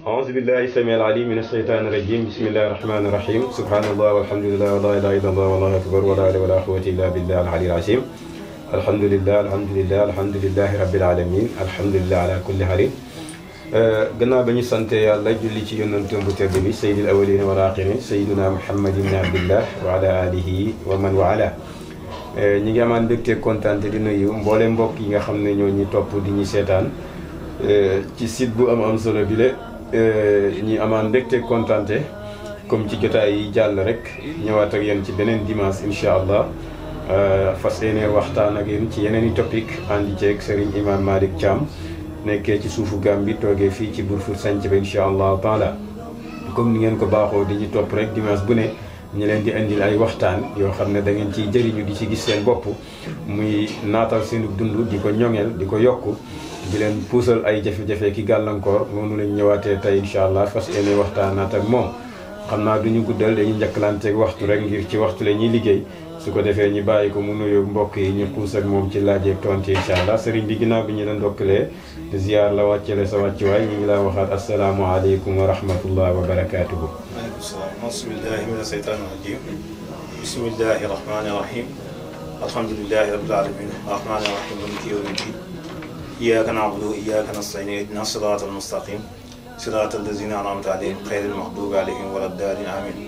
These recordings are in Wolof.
أعوذ بالله السميع العليم من الشيطان الرجيم بسم الله الرحمن الرحيم سبحان الله والحمد لله ولا إله إلا الله والله أكبر ولا حول ولا قوة إلا بالله العلي العظيم الحمد لله الحمد لله الحمد لله رب العالمين الحمد لله على كل حال gannaaw ba ñu sante yàlla julli ci yonantum bu tedd bi sayyidil awwalina wal axirin sayyidina muhammad ibn abdillah wa ala alihi wa man wa ala ñi ngi amaan mbégte kontaan te di nuyu mboole mbokk yi nga xam ne ñoo ñi topp di ñu seetaan ci site bu am am solo bi le ñi amaan mbégte kontaante comme ci jotaay yi jàll rek ñëwaat ak yéen ci beneen dimanche incha allah fas yéene waxtaan ak yéen ci yeneen i topic àndi ceeg Serigne Imam Malick Thiam nekkee ci suufu Gàmbi toogee fii ci Brufut sanc ba incha allah taala comme ni ngeen ko baaxoo di ñu topp rek dimanche bu ne ñu leen di indil ay waxtaan yoo xam ne da ngeen ciy jëriñu di ci gis seen bopp muy naatal seenu dund di ko ñoŋeel di ko yokk di leen puusal ay jafe-jafe ki gàllankoor noonu lañ ñëwaatee tey incha allah fas yéene waxtaanaat ak moom xam naa du ñu guddal dañuy njëkkalanteeg waxtu rek ngir ci waxtu la ñuy liggéey su ko defee ñu bàyyi ko mu nuyoo mbokk yi ñu puus ak moom ci laajeeg tontu incha allah sëriñ bi ginnaaw bi ñu la ndokkalee ziar la wàccele sa wàccuwaay ñu ngi laa waxaat asalaamualeykum wa rahmatullah wa barakaatuhu. waaleykum salaam bismillahi mina seytaani rajim bismillahi rahmaani rahim alhamdulilahi rabbil alamin rahmaani rahim maliki yawmi ddin iyyaka na'budu wa iyyaka nasta'in ihdina sirata almustaqim sirata allazina an'amta alayhim ghayril maghdubi alayhim wala ddaalin amin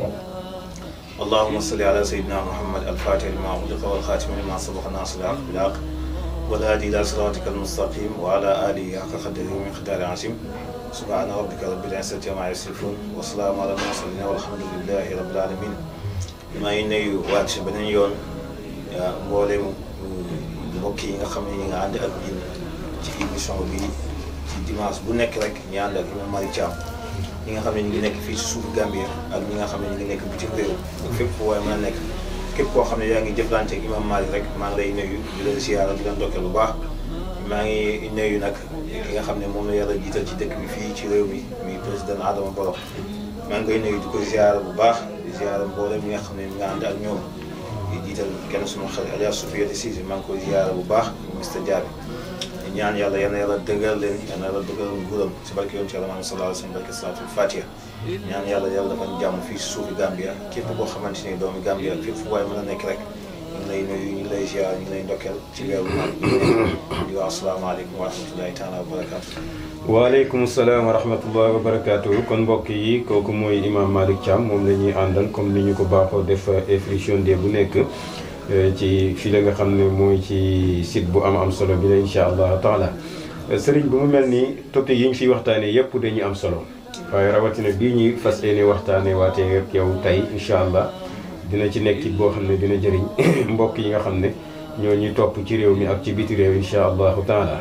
اللهم صل على سيدنا محمد الفاتح لما أغلق والخاتم لما سبق ناصر الحق بالحق والهادي إلى صراطك المستقيم وعلى آله حق قدره ومقدار عظيم سبحان ربك رب العزة عما يصفون وسلام على المرسلين والحمد لله رب العالمين maa ngi nuyu waat si beneen yoon mboolem mbokk yi nga xam ne ñi nga ànd ak ñun ci émission bi ci dimanche bu nekk rek ñu ànd ak Imam Malick Thiam ñi nga xam ne ñu ngi nekk fii ci suufu Gambie ak ñi nga xam ne ñu ngi nekk bitim réew ak fépp fu waaye mën a nekk képp koo xam ne yaa ngi jëflante ak Imam Malick rek maa ngi lay nuyu di leen siyaara di leen dokkee bu baax maa ngi nuyu nag ki nga xam ne moom la yàlla jiital ci dëkk bi fii ci réew mi muy président Adama Barrow maa ngi koy nuyu di ko ziara bu baax di ziara mboolem ñi nga xam ne ñu nga ànd ak ñoom di jiital kenn suma xarit Adja Sofiatou Cissé maa ngi koy ziara bu baax Mr Diaby ñaan yàlla yal na yàlla dëggal leen yal na yàlla dëggal nguuram si barke yoon ci yàlla maanaam sallallahu alayhi wa sallam barke salaatul fatiha ñaan yàlla yàlla dafa jàmm fii si suufi Gambia képp koo xamante ni doomi Gambia fépp fu waay mën a nekk rek ñu ngi lay nuyu ñu ngi lay ziar ñu ngi lay ndokkeel ci weeru maam di wax asalaamaaleykum wa rahmatullahi taala wa barakaatu waaleykum salaam wa rahmatullah wa barakaatu kon mbokk yi kooku mooy Imam Malick Thiam moom la ñuy àndal comme ni ñu ko baaxoo def émission de bu nekk ci fii la nga xam ne mooy ci site bu am am solo bi la incha allah taala sëriñ bu mu mel ni topic yi ñu fiy waxtaanee yëpp dañuy am solo waaye rawatina bii ñuy fas yéene waxtaanee waatee ak yow tey incha allah dina ci nekk boo xam ne dina jëriñ mbokk yi nga xam ne ñoo ñuy topp ci réew mi ak ci biti réew incha allahu taala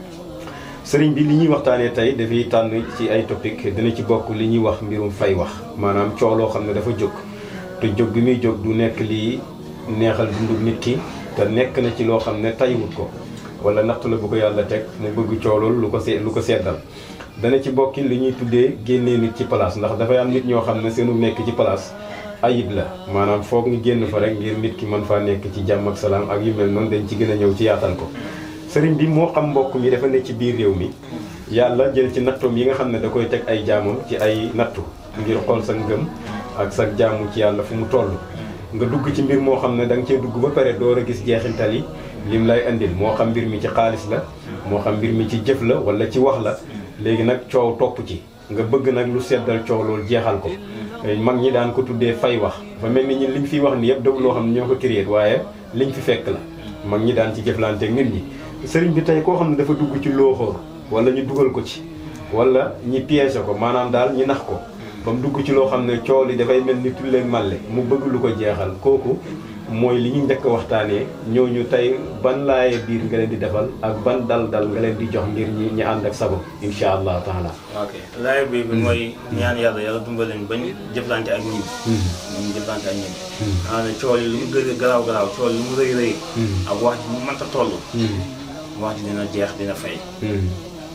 sëriñ bi li ñuy waxtaanee tey dafay tànn ci ay topic dina ci bokk li ñuy wax mbirum fay wax maanaam coow loo xam ne dafa jóg te jóg gi muy jóg du nekk lii neexal dundu nit ki te nekk na ci loo xam ne tayiwut ko wala natt la bu ko yàlla teg mu bëgg coow loolu lu ko see lu ko seddal dana ci bokki li ñuy tuddee génnee nit ci place ndax dafay am nit ñoo xam ne seenu nekk ci place ayib la maanaam foog ñu génn fa rek ngir nit ki mën faa nekk ci jàmm ak salaam ak yu mel noonu dañ ci gën a ñëw ci yaatal ko sëriñ bi moo xam mbokk mi dafa nekk ci biir réew mi yàlla jël ci nattoom yi nga xam ne da koy teg ay jaamam ci ay nattu ngir xool sa ngëm ak sa jaamu ci yàlla fu mu toll nga dugg ci mbir moo xam ne da nga cee dugg ba pare door a gis jeexintal yi lim lay indil moo xam mbir mi ci xaalis la moo xam mbir mi ci jëf la wala ci wax la léegi nag coow topp ci nga bëgg nag lu seddal coow loolu jeexal ko mag ñi daan ko tuddee fay wax fa mel ni ñun liñ fiy wax ni yëpp dëgg loo xam ne ñoo ko créé waaye liñ fi fekk la mag ñi daan ci jëflanteeg nit ñi sëriñ bi tey koo xam ne dafa dugg ci looxoor wala ñu dugal ko ci wala ñi piégé ko maanaam daal ñi nax ko ba mu dugg ci loo xam ne coow li dafay mel ni tulleeg màlle mu bëgg lu ko jeexal kooku mooy li ñu njëkk a waxtaanee ñooñu tey ban laaye biir nga leen di defal ak ban dal dal nga leen di jox ngir ñi ñi ànd ak sabab insha allah taala ok laay bi bi mooy ñaan yàlla yàlla dimbali leen bañ jëflante ak ñun ñu jëflante ak ñun xanaa ne coow yi lu mu gën a garaaw garaaw coow lu mu rëy rëy ak wax ji mu mënta toll wax ji dina jeex dina fay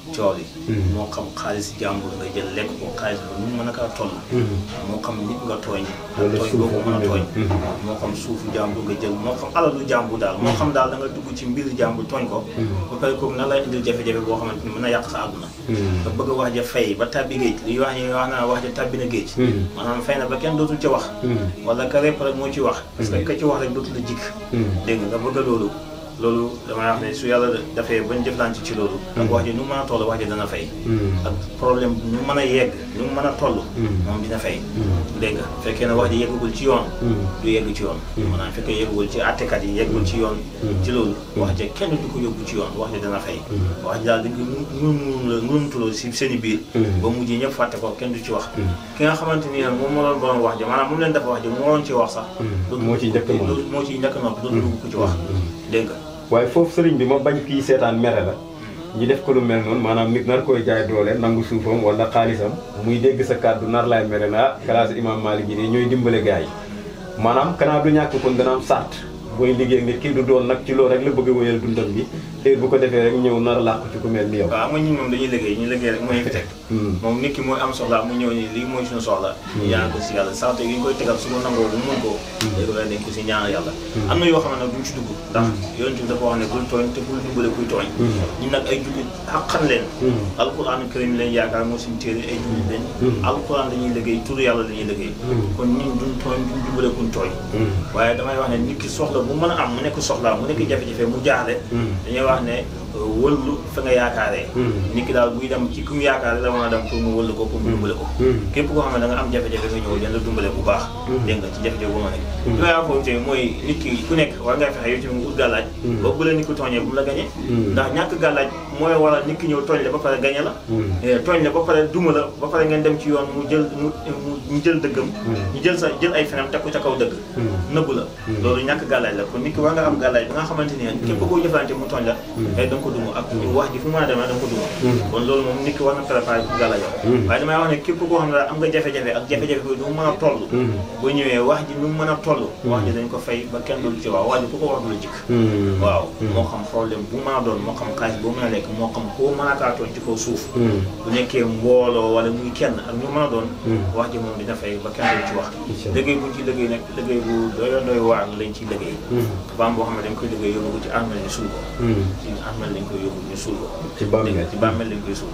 cool yi moo xam xaalis jàmbur nga jël lekk ko xaalis bu ñu mën a kaa toll moo xam nit nga tooñ Wala tooñ suufu boo ko mën a bu tooñ mel. moo xam suufu jàmbur nga jël moo xam alalu jàmbur daal moo xam daal da nga dugg ci mbir jàmbur tooñ ko ba pare kooku na lay indil jafe-jafe boo xamante ni mën na yàq sa àdduna nga bëgg a wax ja fay ba tàbbi géej li wax ñi wax naa wax ja tàbbi na géej maanaam fay na ba kenn dootul ci wax wala ka répp rek moo ci wax parce que ka ci wax rek dootul la jikk dégg nga nga bëgg a loolu loolu damay wax ne su yàlla dafee bañ jëflante ci loolu ak wax ji nu mu mën a toll wax ji dana fay ak problème nu mu mën a yegg nu mu mën a toll moom dina fay dégg nga fekkee ne wax ji yeggagul ci yoon du yegg ci yoon maanaam fekkee yeggagul ci attekat yi yeggul ci yoon ci loolu wax ja kenn du ko yóbbu ci yoon wax ji dana fay wax ji daal dañ ko ngun la ngunutuloo si seen i biir ba mujj ñëpp fàtte ko kenn du ci wax ki nga xamante ni nag moom moo doon borom wax ja maanaam moom leen dafa wax ja moo doon ci wax sax moo ciy njëkk moom. dootu- moo ciy njëkk noppi dootu dugg ko ci wax dégg nga waaye foofu sëriñ bi ma bañ kii seetaan mere la ñu def ko lu mel noonu maanaam nit nar koy jaay doole nangu suufam wala xaalisam muy dégg sa kàddu nar laay mere la ah classe imam Malick yi de ñooy dimbale gars yi maanaam kanaa du ñàkk kon dana am sart booy liggéey ak nit kii du doon nag ci loolu rek la bëgg a wéyal dundam bi te bu ko defee rek ñëw nar a làqu ci ku mel ni yow. waaw am nga ñun moom dañuy liggéey ñu liggéey rek moo ñu fi teg moom nit ki mooy am soxla mu ñëw ni lii mooy suñu soxla ñu ñaan ko si yàlla sant yi ñu koy tegal su ko nangoo bu mun ko léegi la dañ ko si ñaan yàlla am na yoo xam ne nag duñ ci dugg ndax yonent bi dafa wax ne bul tooñ te bul dimbale kuy tooñ ñun nag ay jullit xaqan leen alquran karim leen yaakaar moo suñu téere ay jullit leen alquran dañuy liggéey tur yàlla dañuy liggéey kon ñun duñ tooñ duñ dimbale kuñ tooñ waaye damay wax ne nit ki soxla bu mën a am mu nekk soxla mu nekk jafe-jafe mu jaaxle dañuy wax ne wëllu fa nga yaakaaree nit ki daal buy dem ci ku mu yaakaar la mën a dem pour mu wëllu ko pour mu dimbale ko képp koo xam ne da nga am jafe-jafe nga ñëw dina la dimbale bu baax dégg nga ci jafe-jafe bu ma nekk li may wax foofu tamit mooy nit ki ku nekk war ngay fexe yow tamit nga ut gàllaaj ba bu la nit ki tooñee bu mu la gañee ndax ñàkk gàllaaj mooy waral nit ki ñëw tooñ la ba pare gañe la tooñ la ba pare duma la ba pare ngeen dem ci yoon mu jël mu mu jël dëggam ñu jël sa jël ay fenam teg ko ca kaw dëgg nëbb la loolu ñàkk gàllaaj la kon nit ki war nga am gàllaaj ba nga xamante ni képp koo jëflante mu tooñ la day da nga ko duma ak wax ji fu mu mën a demee da nga ko duma kon loolu moom nit ki war na préparé pour gàllaajoo waaye damay wax ne képp koo xam ne daal am nga jafe-jafe ak jafe-jafe bi du mu mën a toll boo ñëwee wax ji nu mu mën a toll wax ji dañ ko fay ba kenn dul ci wax wax ji ku ko wax du la jikk waaw moo xam problème bu mën a doon moo xam xaalis boo mën a lekk moo xam koo mën a kaa tooñ ci kaw suuf bu nekkee mbooloo wala muy kenn ak ñu mën a doon wax ji moom dina fay ba kenn dul ci wax liggéey buñ ci liggéey nag liggéey bu doy doy waar lañ ciy liggéey dafa am boo xam ne dañ koy liggéey yóbbu ko ci armel ñu suul ko ci armel lañ koy yóbbu ñu suul ko ci bàmmeel ci bàmmeel lañ koy suul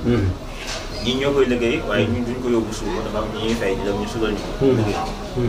ñii ñoo koy liggéey waaye ñun duñ ko yóbbu suul ko dafa am ñi ñuy fay di dem ñu suulal ñu ko liggéey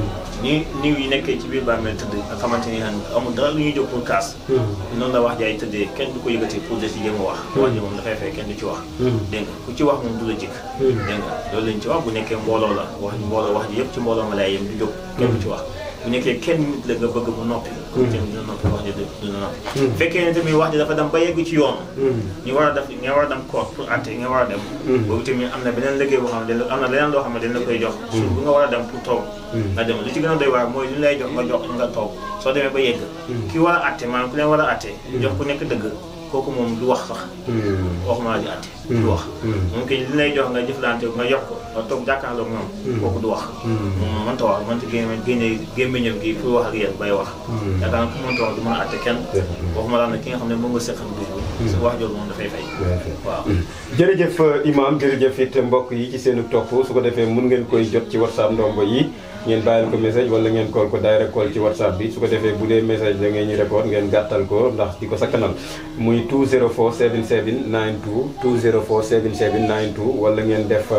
ni niw yi nekkee ci biir bàmmeel tëdd nga xamante ni amul dara lu ñuy jóg pour kaas noonu la wax jaay tëddee kenn du ko yëgati pour de ci jéem a wax wax ji moom dafay fay kenn du ci wax dégg nga ku ci wax moom du la jikk dégg nga loolu lañ ci wax bu nekkee mbooloo la wax mbooloo wax ji yëpp ci mbooloo ma lay yem du jóg kenn du ci wax bu nekkee kenn nit la nga bëgg mu noppi kon kenn dina noppi wax ji dina noppi fekkee ne tamit wax ji dafa dem ba yegg ci yoon ñu war a def nga war a dem court pour atte nga war a dem boobu tamit am na beneen liggéey boo xam ne am na leneen loo xam ne dañ la koy jox su bu nga war a dem pour toog nga dem lu ci gën a doy waar mooy li ñu lay jox nga jox nga toog soo demee ba yegg ki war a atte maanaam ku leen war a atte jox ku nekk dëgg kooku moom du wax sax waxuma la di atte du wax moom kay li lay jox nga jëflante nga yokk ko nga toog jàkkaarloog moom kooku du wax moom mënta wax mënta génne génne gémmiñam gi pour wax ak yéen bay wax yaakaar naa ku mënta wax du mën a atte kenn waxuma la nag ki nga xam ne moom nga seqal bis bi su wax jooju moom dafay fay waaw jërëjëf imam jërëjëf it mbokk yi ci seenu topp su ko defee mun ngeen koy jot ci whatsapp ndombo yi ngeen bàyyil ko message wala ngeen call ko direct call ci whatsapp bi su ko defee bu dee message la ngeen ñu record ngeen gàttal ko ndax di ko sakkanal muy 204 77 92 204 77 92 wala ngeen def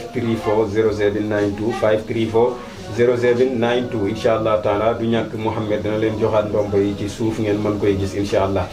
534 07 92 534 07 92 incha allah taala du ñàkk Mouhamed dana leen joxaat ndombo yi ci suuf ngeen mën koy gis incha allah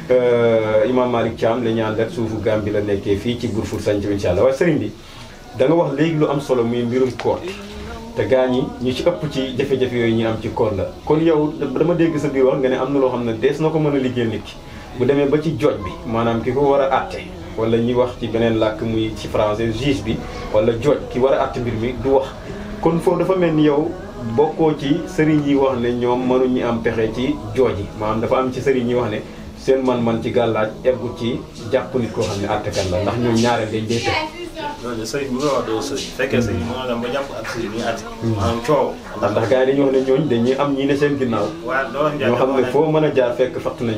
Imam Malick Thiam la ñu àndat suufu Gambie la nekkee fii ci Brufut Santhie incha allah waaye sëriñ bi da nga wax léegi lu am solo muy mbirum koor te gaa ñi ñu ci ëpp ci jafe-jafe yooyu ñu am ci koor la kon yow dama dégg sa biir wax nga ne am na loo xam ne dees na ko mën a liggéey nit ki bu demee ba ci jooj bi maanaam ki ko war a àtte wala ñi wax ci beneen làkk muy ci français juge bi wala jooj ki war a àtte mbir mi du wax kon foofu dafa mel ni yow bokkoo ci sëriñ yi wax ne ñoom mënuñu am pexe ci jooj yi maanaam dafa am ci sëriñ yi wax ne seen man-man ci gàllaaj eggut ci jàpp nit koo xam ne àttekat la ndax ñoom ñaareel dañ dee pexe loolu sëriñ bu nga wax doo sëriñ fekkee sëriñ moo nga dem ba jàpp ak sëriñ ñu àtte maanaam coow ndax ndax gars yi dañuy wax ne ñooñ dañuy am ñii ne seen ginnaaw waaw loolu ñoo xam ne foo mën a jaar fekk fatt nañ foofu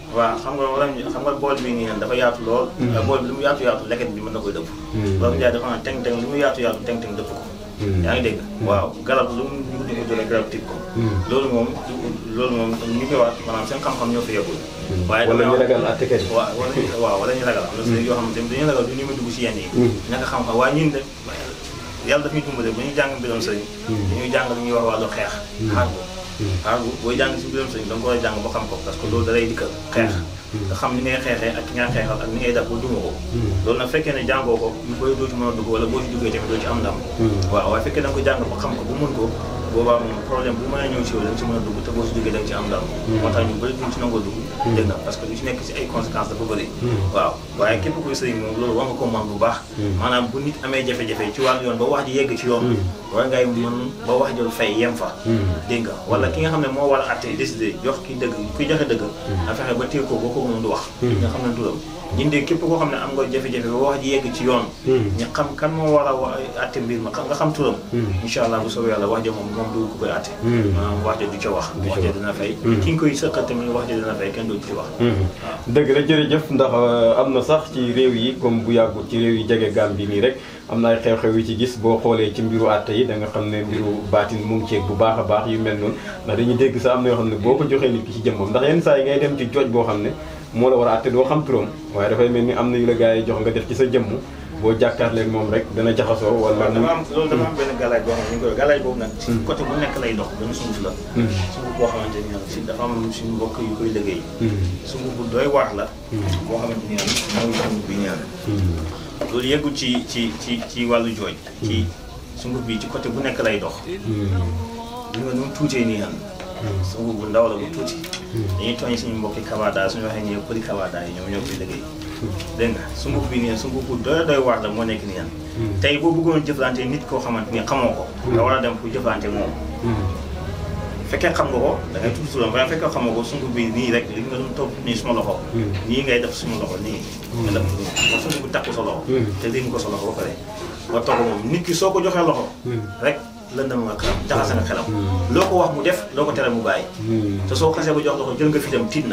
waaw xam nga wala xam nga bool bi nii dafa yaatu lool. bool bi lu mu yaatu yaatu leket bi mën na koy dëpp. loolu Ndiaye dafa naan teng teng lu mu yaatu yaatu teng teng dëpp ko. yaa ngi dégg. waaw garab lu mu guddi guddi rek garab tib ko. loolu moom loolu moom ñu koy wax maanaam seen xam-xam ñoo fi yeggul. waaye wala ñu ragal àttekat yi. waaw wala waaw wala ñu ragal am na sëriñ yoo xamante ne dañuy ragal du ñu mën dugg si yenn yi. ñàkk xam-xam waaye ñun de yàlla daf ñuy dimbale bu ñuy jàng mbiram sëriñ. dañuy jàng lu ñuy wax wàllu xeex. xaar ko xaar bu booy jàng si mbiram sëriñ da nga ko war a jàng ba xam ko parce que loolu da lay dikkal xeex. nga xam ni ngay xeexee ak ki nga xeexal ak ni ngay def ba duma ko. loolu nag fekkee ne jàngoo ko ñu koy doo ci mën a dugg wala boo ci duggee tamit doo ci am ndam. waaw waaye fekkee da nga ko jàng ba xam ko ba mën ko boobaa moom problème bu mën a ñëw si yow da nga ci mën a dugg te boo si duggee da nga ci am ndam. moo tax ñu bëri duñ ci nangoo dugg. dégg nga parce que lu ci nekk si ay conséquences dafa bëri. waaw waaye képp kuy sëriñ moom loolu war nga ko mën bu baax. maanaam bu nit amee jafe-jafe ci wàllu yoon ba wax ji yegg ci yoon. war ngay mën ba wax jël fay yem fa. dégg nga wala ki nga xam ne moo war a àtte décider jox ki dëgg kuy joxe dëgg. a fexe ba téye ko boo ko moom du wax. nga xam ne du ñun de képp koo xam ne am nga jafe-jafe ba wax ji yegg ci yoon. ñu xam kan moo war a wa àtte mbir ma nga xam turam. incha allah bu soobee yàlla wax ja moom moom du ko koy àtte. maanaam wax ja du ca wax. wax ja dina fay. ki nga koy sëqal tamit wax ja dina fay kenn du ci wax. dëgg la jërëjëf ndax am na sax ci réew yi comme bu yàggut ci réew yi jege Gàmbi nii rek am na ay xew-xew yu ci gis boo xoolee ci mbiru àtte yi da nga xam ne mbiru baatin mu ngi ceeg bu baax a baax yu mel noonu ndax dañuy dégg sax am na yoo xam ne boo ko joxee nit ki ci jëmmam ndax yenn saa yi ngay dem ci jooj boo xam ne moo la war a àtte doo xam turam waaye dafay mel ni am na yu la gars yi jox nga def ci sa jëmm boo jàkkaarleeg moom rek dana jaxasoo wala dama am loolu dama am benn galaaj boo xam ne ñu koy galaaj boobu nag ci côté bu nekk lay dox benn sunguf la sunguf boo xamante ni si dafa am suñu mbokk yu koy liggéey sunguf bu doy waar la boo xamante ni mooy sunguf bi ñaan loolu yeggul ci ci ci ci wàllu jooj ci sunguf bi ci côté bu nekk lay dox li nga nu mu tuutee nii yan sunguf bu ndaw la bu tuuti dañuy tooñ suñu mbokki kabada suñu waxee nii përi kabada yi ñoom ñoo koy liggéey dégg nga sunguf bi nii sunguf bu doy doy waar la moo nekk nii yan tey boo bëggoon jëflante nit koo xamante ni xamoo ko nga war a dem pour jëflante moom fekkee xam nga ko da ngay tudd turam waaye fekkee xamoo ko sunguf bi nii rek li nga doon topp nii suma loxo nii ngay def suma loxo nii nga def nii sunguf bi takku sa loxo te dégg ko sa loxo ba pare nga toog moom nit ki soo ko joxee loxo rek lëndam nga xelam jaxase nga xelam loo ko wax mu def loo ko tere mu bàyyi te soo xasee ba jox loxo jël nga fi dem tiit na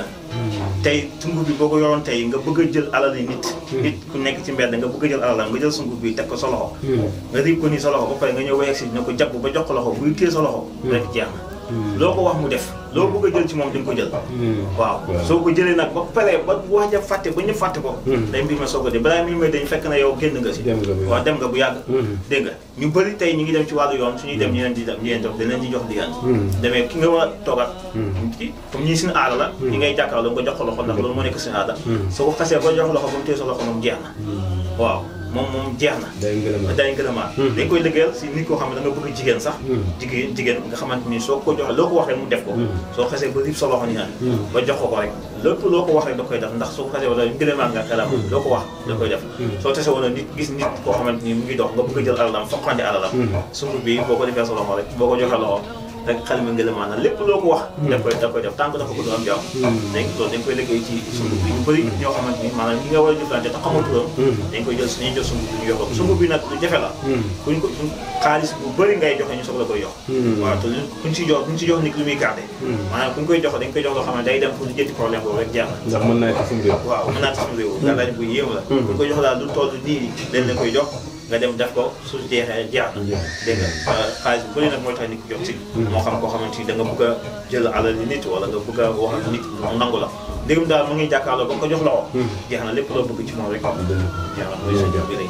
tey sunguf bi boo ko yoroon tey nga bëgg a jël alal yi nit nit ku nekk ci mbedd nga bëgg a jël alalam nga jël sunguf bi teg ko sa loxo nga riib ko nii sa loxo ba pare nga ñëw wayeg si ne ko jàpp ba jox ko loxo buy téye sa loxo rek jeex na loo ko wax mu def loo bëgg a jël ci moom di nga ko jël waaw soo ko jëlee nag ba pare ba wax ja fàtte ba ñu fàtte ko day mbir ma soo ko dee balaa mbir ma dañ fekk na yow génn nga si waaw dem nga bu yàgg dégg nga ñu bëri tey ñu ngi dem ci wàllu yoon suñuy dem ñu leen di ñu leen jox dañ leen di jox liggéey demee ki nga war a toogat ci comme ñii suñu aada la ñi ngay jàkkaarloo nga jox ko loxo ndax loolu moo nekk suñu aada soo ko xasee ba jox loxo ba mu téye sa loxo moom jeex na waaw moom moom jeex na dañ gën a maat dañ koy liggéeyal si nit koo xam ne da nga bëgg jigéen sax jigéen jigéen nga xamante ni soo ko joxee loo ko wax rek mu def ko soo xasee ba rib sa loxo ni naan ba jox ko ko rek lépp loo ko wax rek da koy def ndax soo ko xasee wala ñu gën a maat nga xelam loo ko wax da koy def soo tese wala nit gis nit koo xamante ni mu ngi dox nga bëgg a jël alalam foqante alalam sunguf bi boo ko defee sa loxo rek boo ko joxee loxo rek xale mi ngelaw maanaam lépp loo ko wax. da koy da koy def tant que dafa ko du am jàmm. dañ loolu dañ koy liggéey ci sunguf bi ñu bëri ñoo xamante ni maanaam ñi nga war a jëflante te xamul turam. dañ koy jël dañuy jël sunguf bi ñu yokk ko sunguf bi nag lu jafe la. kuñ ko xaalis bu bëri ngay joxe ñu soog la koy jox. waaw te kuñ si jox kuñ si jox nit lu muy gardé. maanaam kuñ koy jox dañ koy jox loo xam ne day dem pour jënti problème boobu rek jeex na. ndax mën naa ci suñu réew. waaw mën naa ci suñu réew. gàllaaj bu yéem la. kuñ koy jox daal lu toll nii dañ leen koy jox nga dem def ko su jeexee jeex na dégg nga xaalis bu bëri nag mooy tax nit ki jox si moo xam koo xamante ni da nga bëgg a jël alal ni nit wala nga bëgg a wax ak nit mu nangu la ndégam daal mu ngi jàkkaarloo ba nga ko jox loxo jeex na lépp loo bëgg ci moom rek jeex na mooy sa jox bi rek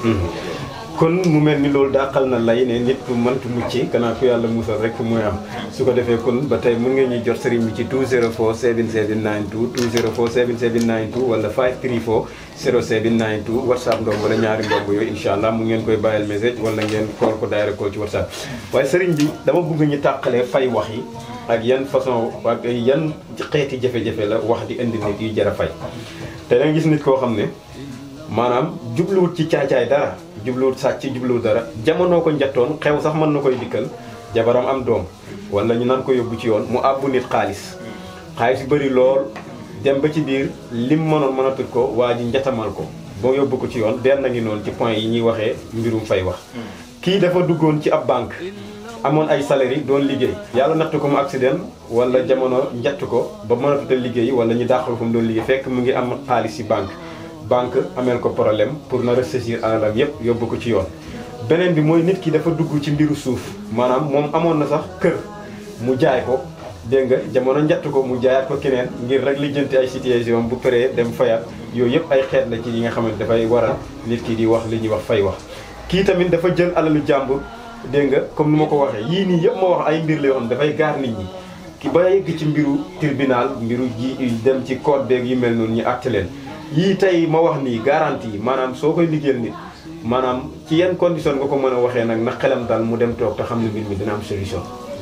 kon mu mel ni loolu dàqal na lay ne nit ku mëntu mucc kanaa ku yàlla musal rek mooy am su ko defee kon ba tey mën nga ñuy jot sëriñ bi ci 204 7792 204 7792 wala 534 0792 whatsapp ndoom wala ñaari ndomb yooyu incha allah mu ngeen koy bàyyil message wala ngeen call ko direct call ci whatsapp waaye sëriñ bi dama bëgg ñu tàqalee fay wax yi ak yan façon ak yan xeeti jafe-jafe la wax di indi nit yu jar a fay te da nga gis nit koo xam ne maanaam jubluwut ci caacaay dara jubluwut sàcc jubluwut dara jamono ko njattoon xew sax mën na koy dikkal jabaram am doom wala ñu nan ko yóbbu ci yoon mu àbbu nit xaalis xaalis yu bëri lool dem ba ci biir lim mënoon mënatul ko waa ji njatamal ko boo yóbbu ko ci yoon benn ngi noonu ci point yi ñuy waxee mbirum fay wax kii dafa duggoon ci ab banque amoon ay salaire doon liggéey yàlla natt ko mu accident wala jamono njatt ko ba mënatut a liggéey wala ñu dàqal ko mu doon liggéey fekk mu ngi am xaalis ci banque banque ameel ko problème pour na ressaisir alalam yépp yóbbu ko ci yoon beneen bi mooy nit ki dafa dugg ci mbiru suuf maanaam moom amoon na sax kër mu jaay ko dégg nga jamono njatt ko mu jaayaat ko keneen ngir rek lijjanti ay situation bu paree dem fayaat yooyu yëpp ay xeet la ci yi nga xamante dafay waral nit ki di wax li ñuy wax fay wax kii tamit dafa jël alalu jàmbur dégg nga comme ni ma ko waxee yii nii yëpp ma wax ay mbir la yoo xam dafay gaar nit ñi ki ba yegg ci mbiru tribunal mbiru ji dem ci code beeg yu mel noonu ñu àtte leen yii tey ma wax nii garantie yi maanaam soo koy liggéeyal nit maanaam ci yan condition nga ko mën a waxee nag na xelam daal mu dem toog te xam ne mbir mi dina am solution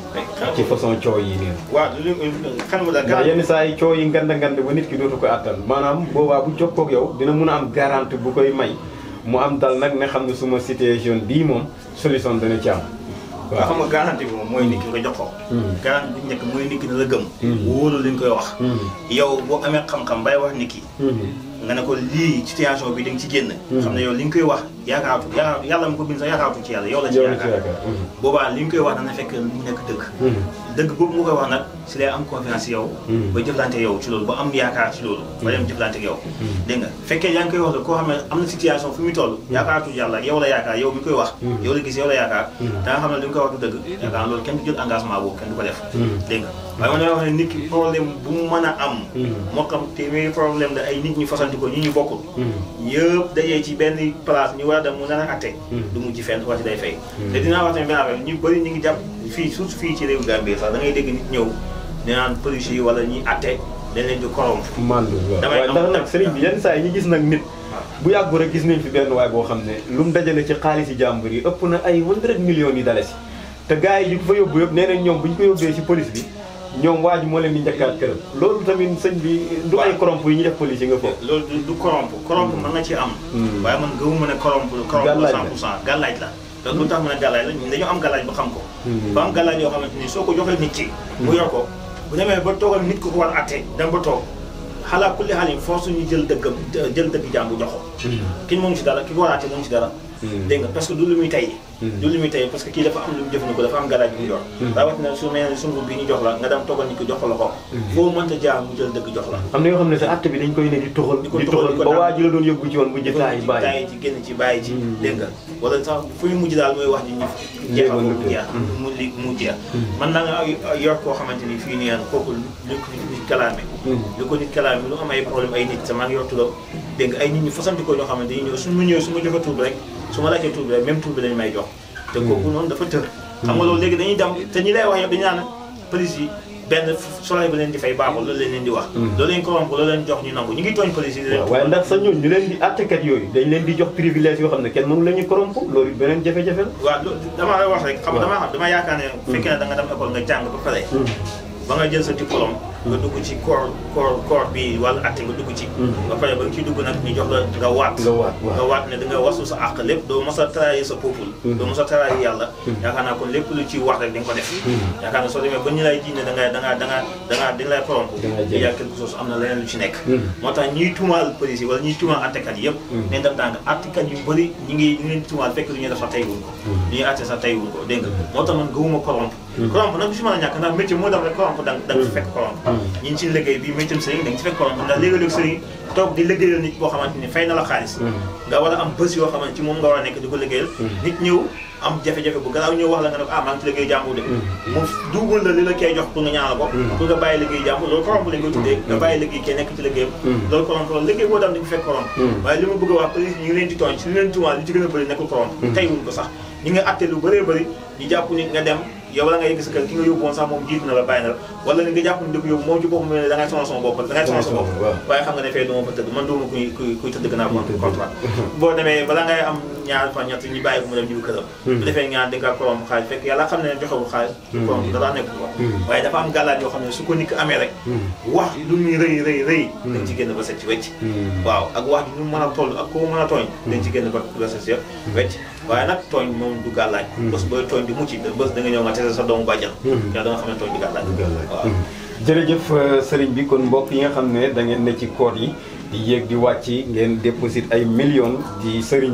ci façon coow yi nii waaw lu xel mu daal ndax yenn saa yi coow yi nganda nganda ba nit ki dootu ko attan maanaam boobaa bu jokkoo ak yow dina mun a am garantie bu koy may mu am dal nag ne xam ne suma situation bii moom solution dana ci am waaw xam nga garantie bi moom mooy nit ki nga jox ko garantie bi njëkk mooy nit ki na la gëm wóolu li ñu koy wax yow boo amee xam-xam bay wax nit ki nga ne ko lii situation bi da nga ci génn xam ne yow li nga koy wax yaakaaratu yaakaar yàlla mu ko bind sax yaakaaratu ci yàlla yow la ci yaakaar boobaa li nga koy wax dana fekk mu nekk dëgg dëgg boobu nga koy wax nag si lay am confiance yow ba jëflante yow ci loolu ba am yaakaar ci loolu ba dem jëflante ak yow dégg nga fekkee yaa ngi koy wax la koo xam ne am na situation fi muy toll yaakaaratu yàlla yow la yaakaar yow mi koy wax yow la gis yow la yaakaar da nga xam ne li nga koy wax du dëgg yaakaar loolu kenn du jël engagement boobu kenn du ko def dégg nga waaye man damay wax ne nit ki problème bu mu mën a am moo xam téeméeri problème la ay nit ñu fasanti ko ñi ñu bokkul yëpp dajee ci benn place ñu war a dem mu nar a atte du mujj fenn wati day fay te dinaa wax tamit benn affaire ñu bëri ñu ngi jàpp fii surtout fii ci réew Gambie sax da ngay dégg nit ñëw ne naan police yi wala ñuy atte dañ leen di corrompre mandu waaw ndax nag sëriñ bi yenn saa yi ñu gis nag nit bu yàggu rek gis nañ fi benn waay boo xam ne lu mu dajale ci xaalis yi jàmbur yi ëpp na ay 100 millions yi dalasi te gars yi ñu ko fa yóbbu yëpp nee nañ ñoom bu ñu ko yóbbee ci police bi ñoom waa ji moo leen di njëkkaat këram loolu tamit sëñ bi du ay corrompe yi ñu def police yi nga foofu loolu du corrompe corrompe mën na ci am waaye man gëwuma ne corrompe corrompe la 100 pour cent gàllaaj la te lu tax mu ne gàllaaj la ñun dañoo am gàllaaj ba xam ko ba am gàllaaj yoo xamante ni soo ko joxee nit ki mu yor ko bu demee ba toogal nit ko ko war atte dem ba toog xalaa kulli xaal yi force ñu jël dëggam jël dëgg jàmbu jox ko ki moom ci dara ki ko war a atte moom ci dara dégg nga parce que du lu muy tey du lu muy tey parce que kii dafa am lu mu jëfandikoo dafa am galaaj bi mu yor rawatina su mel ne sunguf bi ñu jox la nga dem toogal nit ko jox la ko foo mënta jaar mu jël dëgg jox la am na yoo xam ne sa atte bi dañ koy ne di toxal di toxal ba waa ji la doon yóbbu ci woon bu jëf taay bàyyi taay ci génn ci bàyyi ci dégg nga wala sax fu ñu mujj daal mooy wax ji ñu jeexal ko mu jeex mu li mu jeex man naa nga yor koo xamante ni fii nii yan kooku lu ko nit kalaame lu ko nit kalaame lu am ay problème ay nit sa maa ngi yor turam dégg nga ay nit ñu fasantikoo ñoo xamante ni ñëw su ma ñëw su ma joxe tur bi rek su ma laajtee tur bi rek même tur bi lañu may jox te kooku noonu dafa tër xam nga loolu léegi dañuy dem te ñi lay wax yëpp dañu naan police yi benn soleil ba leen di fay baaxul loolu leen leen di wax loolu leen corrompe loolu leen jox ñu nangu ñu ngi tooñ police yi waaye ndax sa ñooñu ñu leen di attekat yooyu dañ leen di jox privilège yoo xam ne kenn mënu la ñu corrompe loolu beneen jafe-jafe la waaw loolu dama lay wax rek xam dama xam dama yaakaar ne fekkee ne da nga dem école nga jàng ba pare ba nga jël sa diplôme nga dugg ci corps corps corps bi wala atte nga dugg ci ba pare ba nga ciy dugg nag ñu jox la nga waat nga waat ne da nga wasu sa àq lépp doo mos a trahir sa peuple doo mos a trahir yàlla yaakaar naa kon lépp lu ci wax rek di nga ko def yaakaar naa soo demee ba ñu lay jiñ ne da nga da nga da nga da nga dañ lay corrompre il y a quelque chose am na leneen lu ci nekk moo tax ñuy tuumaal police yi wala ñuy tuumaal attekat yi yëpp nañ def dàng attekat yu bëri ñi ngi ñu leen tuumaal fekk lu ñuy def sax tey wuñ ko lu ñuy atte sax tey wuñ ko dégg nga moo tax man gëwuma corrompre corrompre nag du si mën a ñàkk ndax métier moo dem rek corrompre da nga ci fekk corrompre ñi ngi ci liggéey bi métier sëriñ da nga ci fekk corrompre ndax léegi-léegi sëriñ toog di liggéeyal nit boo xamante ni fay na la xaalis nga war a am bés yoo xamante ci moom nga war a nekk di ko liggéeyal nit ñëw am jafe-jafe bu gannaaw ñëw wax la nga ne ko ah maa ngi ci liggéey jàmbur de mu duubul la li la kee jox pour nga ñaanal ko pour nga bàyyi liggéey jàmbur loolu corrompre lañ koy tuddee nga bàyyi liggéey kee nekk ci liggéeyam loolu corrompre loolu liggéey boo dem di ko fekk corrompre waaye li ma bëgg a wax police ñu ngi leen di tooñ si li leen tuumaal li ci gën a bëri nekkul corrompre tey wuñ ko sax ñi nga atte lu bëree bëri ñu jàpp nit nga dem yow la nga yegg sa kër ki nga yóbbu woon sax moom jiitu na la bàyyi na la wala li nga jàpp ni di ko yóbbu moom ci boppam ne da ngay sonal sama bopp da ngay sonal sa bopp waaye xam nga ne fee duma fa tëdd man duma kuy kuy kuy tëdd gannaaw contrat boo demee bala ngay am ñaar fa ñett ñu bàyyi ko mu dem ñibbi këram bu defee ñaar di nga korom xaalis fekk yàlla xam ne ne joxewul xaalis korom dara nekk ko waaye dafa am gàllaaj yoo xam ne su ko nit amee rek wax lu muy rëy rëy rëy dañ ci génn ba set ci wecc waaw ak wax ji ñu mën a toll ak ko mën a tooñ dañ ci génn ba ba set ci wecc waaye nag tooñ moom du gàllaaj bés booy tooñ di mucc bés da nga ñëw nga tese sa doomu bàjjan yaa da nga xam ne tooñ di gàllaaj waaw jërëjëf sëriñ bi kon mbokk yi nga xam ne da ngeen ne ci koor yi di yéeg di wàcc ngeen déposit ay millions di sëriñ yi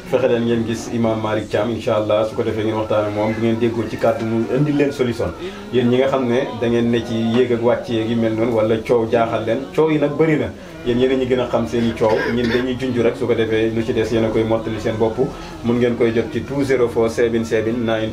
fexe leen ngeen gis imam Malick Thiam incha allah su ko defee ngeen waxtaan ak moom bu ngeen déggoo ci kàddu mu indi leen solution yéen ñi nga xam ne da ngeen ne ci yéeg ak wàcc yeeg yi mel noonu wala coow jaaxal leen coow yi nag bëri na yéen yéen a ñi gën a xam seen i coow ñun dañuy junj rek su ko defee lu ci des yéen a koy mottali seen bopp mun ngeen koy jot ci 204 77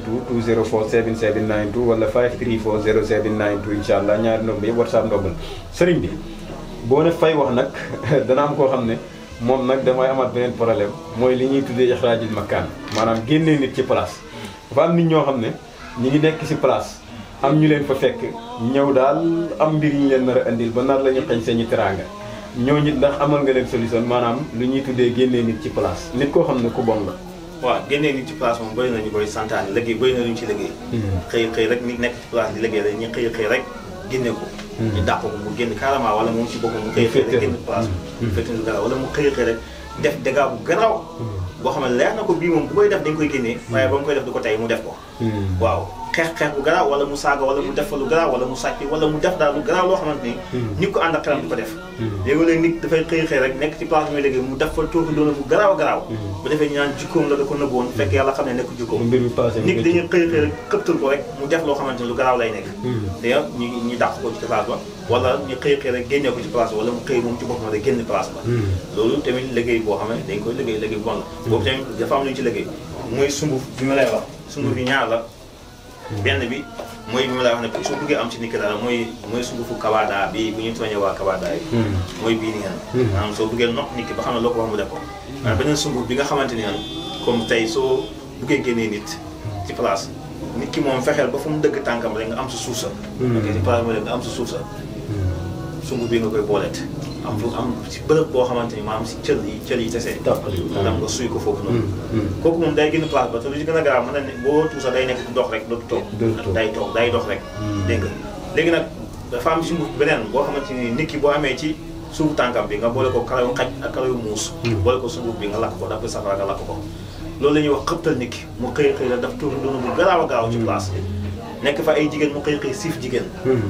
92 204 77 92 wala 534 07 92 incha allah ñaari ndomb yëpp whatsapp ndombal sëriñ bi boo ne fay wax nag dana am koo xam ne moom nag damay amaat beneen problème mooy li ñuy tuddee ixraajil makkaan maanaam génnee nit ci place dafa am nit ñoo xam ne ñi ngi nekk ci place am ñu leen fa fekk ñëw daal am mbir yi ñu leen nar a indil ba nar la ñu xañ seeni teraanga ñooñu ndax amal nga leen solution maanaam lu ñuy tuddee génnee nit ci place nit koo xam ne ku bon la. waaw génnee nit ci place moom bëri na ñu koy santaane liggéey bëri na lu ñu ci liggéey. xëy xëy rek nit nekk ci place di liggéey rek ñu xëy xëy rek génne ko. ñu dàq ko mu génn carrément wala moom ci boppam mu xëy xëy rek génn place bi. féetal garaaw wala mu xëy xëy rek def dégâts bu garaaw. boo xam ne leer na ko bii moom bu koy def dañ koy génnee. waaye ba mu koy def du ko tey mu def ko. waaw xeex xeex bu garaaw wala mu saaga wala mu def fa lu garaaw wala mu sàcc wala mu def daal lu garaaw loo xamante ni. nit ko ànd ak xelam du ko def. léegi-léegi nit dafay xëy xëy rek nekk ci place bi muy liggéey mu def fa tuuti doona bu garaaw a garaaw. bu defee ñu naan jikkoom la da ko nëbboon fekk yàlla xam ne nekk jikkoom. mbir mi passé nit dañuy xëy xëy rek këptal ko rek mu def loo xamante ni lu garaaw lay nekk. d'ailleurs ñu ñu dàq ko ci place ba wala ñu xëy xëy rek génne ko ci place ba wala mu xëy moom ci boppam rek génn place ba. loolu tamit liggéey boo xam ne dañ koy liggéey liggéey bon la. boobu tamit dafa am lu ñu ci liggéey mooy sunguf bi ma lay wax sunguf yi ñaar la benn bi mooy bi ma lay wax ne soo bëggee am ci nit ki dara mooy mooy sungufu kabaada bi bu ñu tooñee waa kabaada yi mooy bii ni ngeen maanaam soo bëggee nopp nit ki ba xam ne loo ko wax mu def ko waaye beneen sunguf bi nga xamante ni ngeen comme tey soo bëggee génnee nit ci place nit ki moom fexeel ba fu mu dëgg tànkam rek nga am sa suuf sa ok ci place mooy nga am sa suuf sa sunguf bi nga koy booleet am fu am si bërëb boo xamante ni maanaam si cël yi cël yi tesee dam nga suy ko foofu noonu kooku moom day génn place ba te lu ci gën a garaaw mën na ne boo tuusa day nekk di dox rek dootu toog day toog day dox rek dégg nga léegi nag dafa am sunguf beneen boo xamante ni nit ki boo amee ci suufu tànkam bi nga boole ko karaw xaj ak karaw muus boole ko sunguf bi nga lakk ko daf ko safara nga lakk ko loolu la ñuy wax xëptal nit ki mu xëy xëy la daf tuuri doonu bu garaaw a gaaw ci place nekk fa ay jigéen mu xëy xëy siif jigéen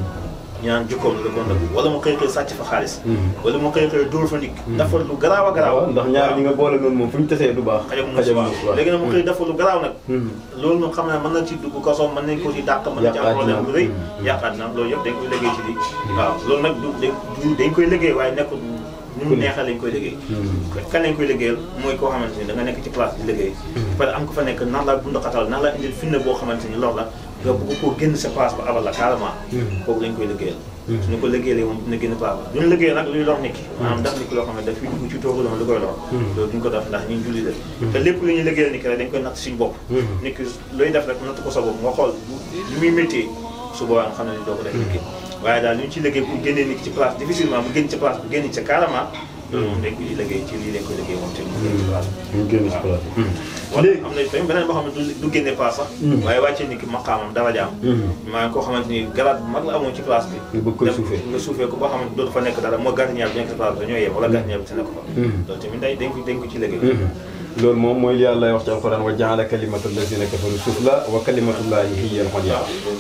ñu naan jukkoom la kon nag wala mu xëy xëy sàcc fa xaalis wala mu xëy xëy dóor fa nit dafa lu garaaw a garaaw ndax ñaar ñi nga boole noonu moom fu ñu tesee du baax xajam muus waaw léegi nag mu xëy dafa lu garaaw nag loolu moom xam ne mën na ci dugg kaso mën nañ ko ci dàq mën na ci am problème bu rëy yàqaat na loolu yëpp dañ koy liggéey ci lii waaw loolu nag du dañ koy liggéey waaye nekkul ni mu neexal lañ koy liggéey kan lañ koy liggéeyal mooy koo xamante ni da nga nekk ci place di liggéey parce que am ko fa nekk nan la bund xatal nan la indil finne boo xamante ni loolu la nga bëgg koo génn sa place ba abal la carrément kooku lañ koy liggéeyal suñu ko liggéeyee moom dina génn place ba duñu liggéey nag luy lor nit ki maanaam daf nit ki loo xam ne daf fi dugg ci toogu doon lu koy lor loolu duñ ko def ndax ñun julli la te lépp lu ñuy liggéeyal nit ki rek dañ koy natt suñu bopp nit ki looy def rek natt ko sa bopp nga xool li muy métier su boobaa nga xam ne ni doo ko def nit ki waaye daal li ñu ci liggéey pour génnee nit ki ci place difficilement mu génn ci place bu génn ci carrément loolu moom dañ koy liggéey ci lii lañ koy liggéey moom te mu génn ci place mu génn ci place wala am na tamit beneen boo xam ne du génne place sax waaye wàccee nit ki maqaamam darajaam maanaam koo xamante ni garaat bu mag la amoon ci place bi nga bëgg koy suufee nga suufee ko boo xamante dootu fa nekk dara moo gardien bi nekk ci place bi ñoo yem wala gardien bi te nekk fa loolu tamit day dañ ko dañ ko ci liggéey loolu moom mooy li yàlla wax ci alquran wa jaala kalimatu lazina kafaru sufla wa kalimatullahi hiya al-ulya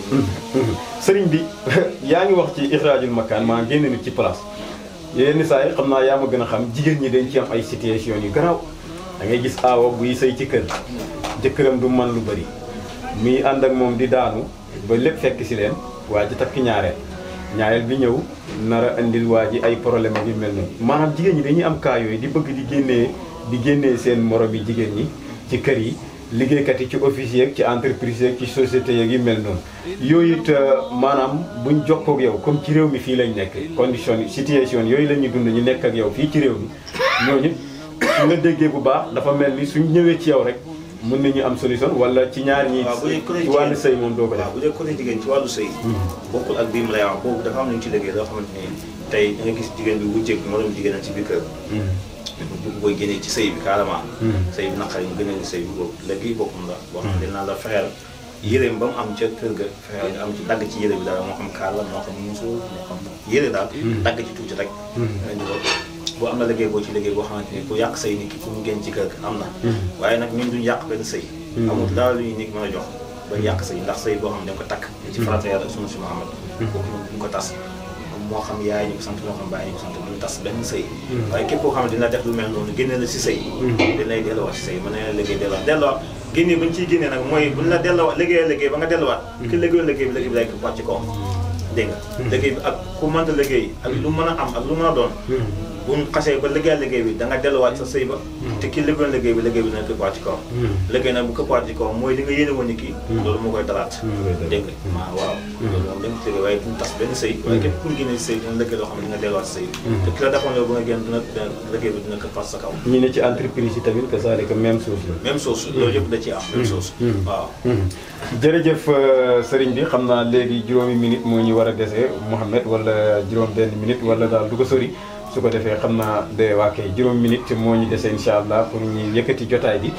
sëriñ bi yaa ngi wax ci ixraajul makaan maa génn nit ci place yenn saa yi xam naa yaa ma gën a xam jigéen ñi dañ ci am ay situation yu garaaw da ngay gis aawa buy sëy ci kër jëkkëram du man lu bëri muy ànd ak moom di daanu ba lépp fekk si leen waa ji takk ñaareel ñaareel bi ñëw nar a indil waa ji ay problème yu mel noonu maanaam jigéen ñi dañuy am cas yooyu di bëgg di génnee di génnee seen morom yi jigéen ñi ci kër yi liggéeykat yi ci office yeeg ci entreprise yeeg ci société yeeg yi mel noonu yooyu it maanaam buñ jokkoo ak yow comme ci réew mi fii lañ nekk condition situation yooyu la ñuy dund ñu nekk ak yow fii ci réew mi ñooñu su nga déggee bu baax dafa mel ni suñ ñëwee ci yow rek mën nañu am solution wala ci ñaar ñi ci wàllu sëy moom doo ko def bu dee côté jigéen ci wàllu sëy bokkul ak bii mu lay wax boobu dafa am lu ñu ci liggéey loo xamante ni tey da nga gis jigéen bi wujjeeg moroom jigéenam ci biir kër bu koy génnee ci sëy bi carrément sëy bi naqari mu gënee sëy bi boobu léegi boppam la boo xam ne dinaa la fexeel yéreem ba mu am ca kër ga fexeel nga am ci dagg ci yére bi daal moo xam kaar la moo xam musu moo xam yére daal dagg ci tuuti rek nga indi ko boo am na liggéey boo ci liggéey boo xamante ni pour yàq sëy nit ki pour mu génn ci kër ga am na waaye nag ñun duñu yàq benn sëy amul dara lu ñuy nit mën a jox ba yàq sëy ndax sëy boo xam ne dañ ko takk ci farata yàlla sunu si Muhammad kooku duñ ko tas moo xam yaay ñu ko sant moo xam bàyyi ñu ko sant duñu tas benn sëy waaye képp koo xam ne dina def lu mel noonu génne la si sëy dañ lay delloowaat si sëy mën na la liggéey delloowaat delloowaat génne ba ñu ciy génnee nag mooy buñ la delloowaat liggéey liggéey ba nga delluwaat ki liggéeyoon liggéey bi liggéey bi lay ko wàcc kawam dégg nga liggéey bi ak ku mënta liggéey ak lu mën a am ak lu mën a doon bu ñu xasee ba liggéey liggéey bi da nga delluwaat sa sëy ba te ki liggéeyoon liggéey bi liggéey bi dina këppaat ci kawam liggéey nag bu këppaat ci kawam mooy li nga yéene woon ni kii loolu moo koy dalaat dégg nga waaw waaw loolu moom dañ ko liggéey waaye duñu tas benn sëy waaye képp ku ñu génne si sëy dina liggéey loo xam ne di nga delluwaat sa sëy te ki la defoon loolu ba nga génn dina liggéey bi dina këppaat sa kaw ñi ne ci entreprise yi tamit que ça que même chose la même chose loolu yëpp da ci am même chose waaw jërëjëf sëriñ bi xam naa léegi juróomi minute moo ñu war a dese Mouhamed wala juróom benn minute wala daal du ko sori su ko defee xam naa de waa kay juróom minute moo ñu dese incha allah pour ñu yëkkati jotaay bi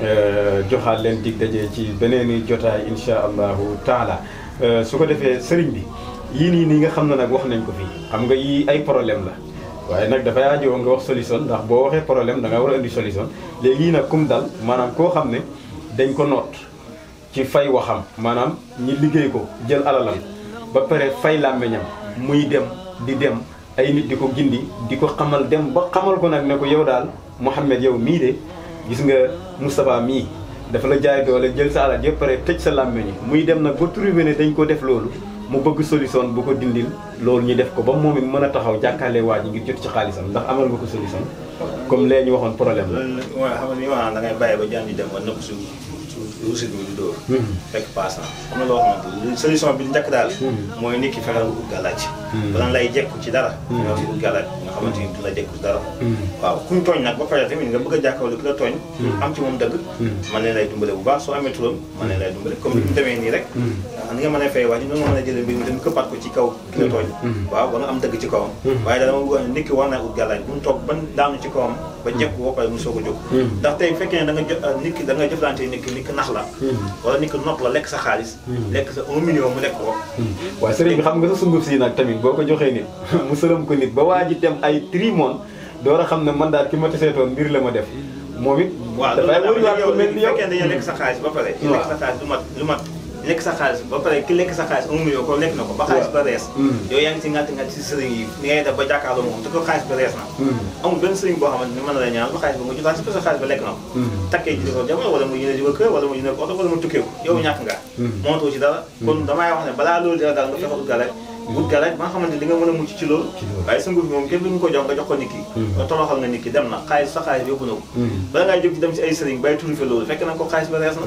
joxaat leen dig daje ci beneen jotaay incha allahu taala su ko defee sëriñ bi yii nii nii nga xam ne nag wax nañ ko fii xam nga yii ay problème la waaye nag dafay aajowoo nga wax solution ndax boo waxee problème da nga war a indi solution léegi yii nag kum dal maanaam koo xam ne dañ ko noot ci fay waxam maanaam ñi liggéey ko jël alalam ba pare fay làmmeñam muy dem di dem ay nit di ko gindi di ko xamal dem ba xamal ko nag ne ko yow daal Mouhamed yow mii de gis nga Moustapha mii dafa la jaay doole jël sa alal yëpp pare tëj sa làmmeñ muy dem nag ba trouvé ne dañ ko def loolu mu bëgg solution bu ko dindil loolu ñu def ko ba moom it mën a taxaw jàkkaarlee waa ji ngir jot ci xaalisam ndax amal nga ko solution comme lee ñu waxoon problème la. loolu mooy xam nga li ma wax da ngay bàyyi ba jaan di dem ba nëpp su ruusit bi di dóor fekk paas na xam na loo xamante ni solution bi njëkk daal mooy nit ki fexeel nga ut gàllaaj bala lay jekku ci dara nga ut gàllaaj nga xamante ni du la jekku ci dara waaw kuñ tooñ nag ba pare tamit nga bëgg a jàkkaarloo ki la tooñ am ci moom dëgg man leen lay dimbale bu baax soo amee turam man leen lay dimbale comme ni mu demee nii rek ni nga mën a fay wax ni nga mën a jëlee mbir mi dem këppaat ko ci kaw ki la tooñ waaw ba nga am dëgg ci kawam waaye da dama bëgg wax ne nit ki war naa ut gàllaaj bu mu toog ban daanu ci kawam ba jekku ba pare mu soog a jóg ndax tey fekkee ne da nga nit ki da nga jëflante nit ki nit ki nax la wala nit ki not la lekk sa xaalis lekk sa un million mu lekk ko waaye sëriñ bi xam nga sa sunguf si nag tamit boo ko joxee nit mu sërëm ko nit ba waa ji dem ay trimoon door a xam ne man daal ki ma teseetoon mbir la ma def moom it waaw dafay wëriwaat ko mel ni yow fekkee dañoo lekk sa xaalis ba pare ki lekk sa xaalis lu mat lu mat lekk sa xaalis ba pare ki lekk sa xaalis un million ko lekk na ko ba xaalis ba rees yow yaa ngi si ngàtt ngàtt si sëriñ yi ni ngay def ba jàkkaarloo moom te ko xaalis ba rees na amul benn sëriñ boo xamante ni mën na la ñaan ba xaalis ba nga jotaat si parce que xaalis ba lekk na ko takkee ji ko jamono wala mu yëne ji ko kër wala mu yëne ko oto wala mu tukkee ko yow ñàkk nga mootoo ci dara kon damay wax ne balaa loolu dina daal nga fexe ut gàllaaj wut gàllaaj ba nga xamante di nga mën a mucc ci loolu waaye sa nguur bi moom kenn du nga ko jox nga jox ko nit ki nga toroxal nga nit ki dem na xaalis sa xaalis yóbbu na ko bala ngay jóg ci dem si ay sëriñ bay turife loolu fekk na ko xaalis ba rees na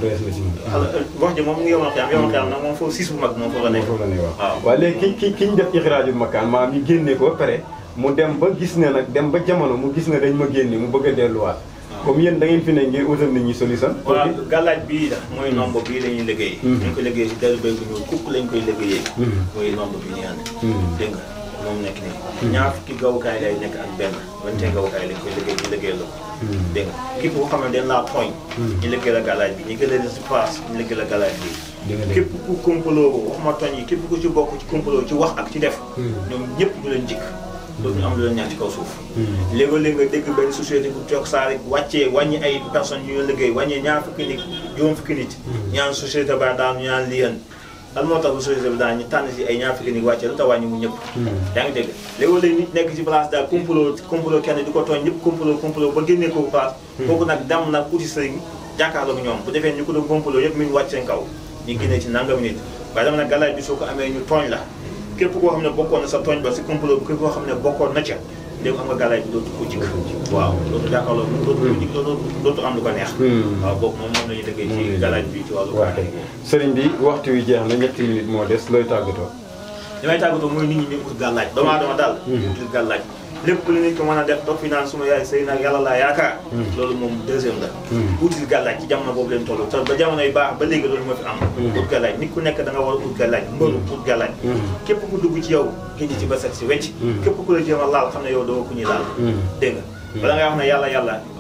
wax ji moom ngi yomal xiyam yomal xiyam nag moom foofu siis bu mag moom foofu la nekk waaw waaw léegi ki ki ki ñu def ixraajul makaan maanaam ñu génnee ko ba pare mu dem ba gis ne nag dem ba jamono mu gis ne dañ ma génne mu bëgg a delluwaat comme yéen da ngeen fi ne ngir utal nit ñi solution waaw gàllaaj bii la mooy nombre bii la ñuy liggéey dañ koy liggéey si deru béy bu ñuul kukk lañ koy liggéeyee mooy nombre bi ñu ànd dégg nga moom nekk nii ñaar fukki gawukaay lay nekk ak benn wante gawukaay lañ koy liggéey ñu liggéey la ko dégg nga képp koo xam ne dañ laa tooñ ñu liggéey la gàllaaj bi ñu gëlee si place ñu liggéey la gàllaaj bi képp ku complot ko waxuma tooñ yi képp ku ci bokk ci complot ci wax ak ci def ñoom ñëpp du leen jikk loolu ñu am lu leen ñaan ci kaw suuf léegoo-léeg nga dégg benn société bu toog saa rek wàccee wàññi ay personnes yu ñu liggéey wàññee ñaar fukki nit juróom fukki nit ñaan société ba daan ñu ñaan liyan lan moo tax bu société bi daan ñu tànn si ay ñaar fukki nit wàccee lu tax wàññi mu ñëpp yaa ngi dégg léegoo-léeg nit nekk ci place daal complot complot kenn di ko tooñ ñëpp complot complot ba génnee ko bu paas kooku nag dem nag uti sëriñ jàkkaarloog ñoom bu defee ñu ko doon complot yëpp mi ngi wàcc seen kaw ñu génnee ci nangam nit waaye dama nag galaaj bi soo ko amee ñu tooñ la képp koo xam ne bokkoon na sa tooñ ba si complot bi képp koo xam ne bokkoon na ca léegi am nga galaaj bi dootu ko jikk waaw dootu jàkkaarloo moom dootu ko jikk dootu dootu am lu ko neex waaw boobu moom moom la ñuy liggéey ci galaaj bi ci wàllu waaw sëriñ bi waxtu wi jeex na ñetti minutes moo des looy tàggatoo li may tàggatoo mooy nit ñi ñu ut gàllaaj doomu aadama daal ut gàllaaj lépp lu nit ko mën a def dox fi naan suma yaay sëy nag yàlla laa yaakaar loolu moom deuxième la util gàllaaj ci jamono boobu leen toll te ba jamono yi baax ba léegi loolu moo fi am ut gàllaaj nit ku nekk da nga war a ut gàllaaj mbëru ut gàllaaj képp ku dugg ci yow génn ci ba set si wecc képp ku la jéem a laal xam ne yow doo ku ñuy laal dégg nga bala ngay wax ne yàlla yàlla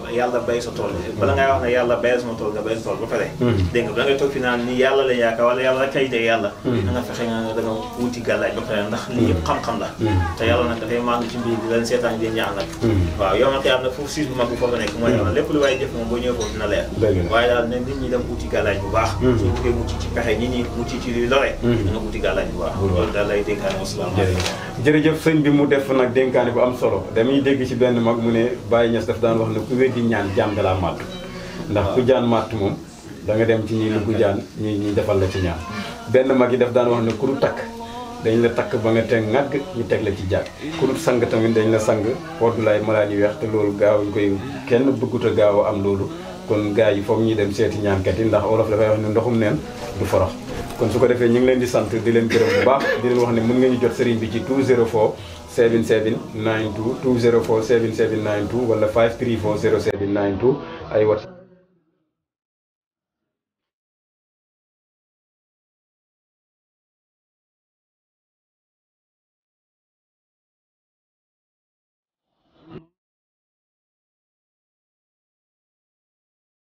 yàlla bay sa tool bala ngay wax ne yàlla bayal sama tool nga bayal sa tool ba pare dégg nga da ngay toog fi naan ni yàlla la yaakaar wala yàlla kay de yàlla da nga fexe nga da nga wuti gàllaaj ba pare ndax lii yëpp xam-xam la te yàlla nag dafay màndu ci mbir di leen seetaan di ñaan nag waaw yow nag am na foofu siis bu mag bi foofu nekk mooy yàlla lépp lu waaye jëf moom boo ñëwee foofu dina leer waaye daal ne nit ñi dem wuti gàllaaj bu baax su buggee mucc ci pexe nit ñi mucc ci luy lore da nga wuti gàllaaj bu baax loolu daal lay dénkaane wasalaamaaleykum jërëjëf sëñ bi mu def nag dénkaane bu am solo damuy dégg ci benn mag mu ne Baye Niass daf daan wax ne ku weddi ñaan jaan da laa màtt ndax ku jaan màtt moom da nga dem ci ñi lu ku jaan ñi ñi defal la ci ñaan benn mag yi daf daan wax ne ku du takk dañ la takk ba nga teg ŋàgg ñu teg la ci jàkk ku dul sang tamit dañ la sang woddu lay malaan yu weex te loolu gaaw ñu koy kenn bëggut a gaaw a am loolu kon gars yi foog ñuy dem seeti ñaankat yi ndax olof dafay wax ne ndoxum neen du forox kon su ko defee ñu ngi leen di sant di leen gërëm bu baax di leen wax ne mën nga ñu jot sëriñ bi ci 204 77 92 204 77 92 wala 534 07 92 ay wat